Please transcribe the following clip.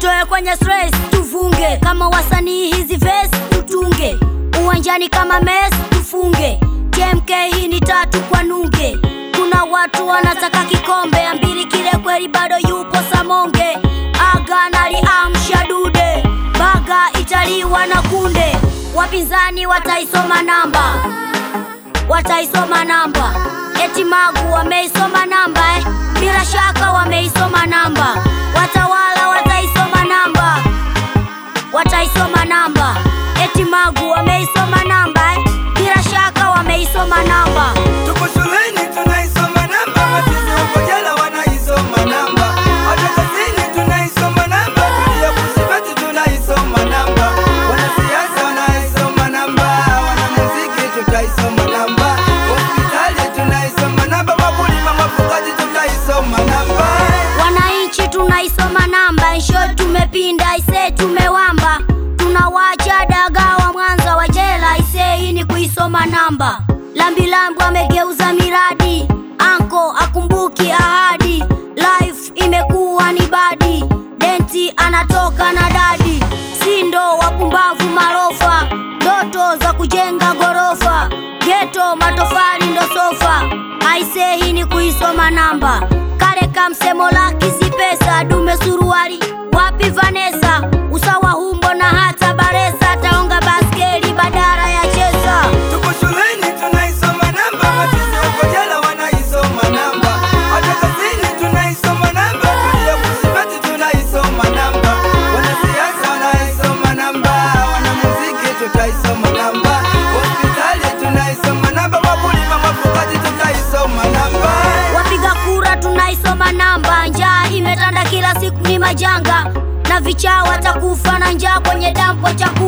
tutoe kwenye stress tufunge kama wasanii hizi verse tutunge uwanjani kama mes tufunge TMK hii ni tatu kwa nunge kuna watu wanataka kikombe ambili kile kweli bado yupo Samonge aga naliamsha dude baga italiwa na kunde wapinzani wataisoma namba wataisoma namba eti magu wameisoma namba eh? bila shaka wameisoma namba watawala wataisoma namba wataisoma namba eti magu wameisoma namba eh? bila shaka wameisoma namba Tuko shuleni tunaisoma namba, machizi huko jela wanaisoma namba, hata kazini tunaisoma namba, tulia kusibati tunaisoma namba, wanasiasa wanaisoma namba, wanamuziki tutaisoma namba, hospitali tunaisoma namba, wakulima wafugaji tutaisoma namba. wananchi tunaisoma namba nsho tumepinda ise tumewamba tunawacha dagawa mwanza wa jela ise hii ni kuisoma namba lambilambu amegeuza miradi anko akumbuki ahadi life imekuwa ni badi denti anatoka na dadi sindo wapumbavu marofa ndoto za kujenga gorofa geto matofali ndo sofa aise hii ni kuisoma namba kale kamsemo la kisi pesa dume suruali wapi vanesa usawa humbo na hata baresa taonga baskeli badara ya cheza Tuko shuleni tunaisoma namba, machizi huko jela wanaisoma namba, hata kazini tunaisoma namba, tulia kusibati tunaisoma namba, wanasiasa wanaisoma namba, wanamuziki tutaisoma namba, hospitali tunaisoma namba, wakulima wafugaji tutaisoma namba. wapiga kura tunaisoma namba njaa imetanda kila siku ni majanga na vichaa watakufa na njaa kwenye dampo chakula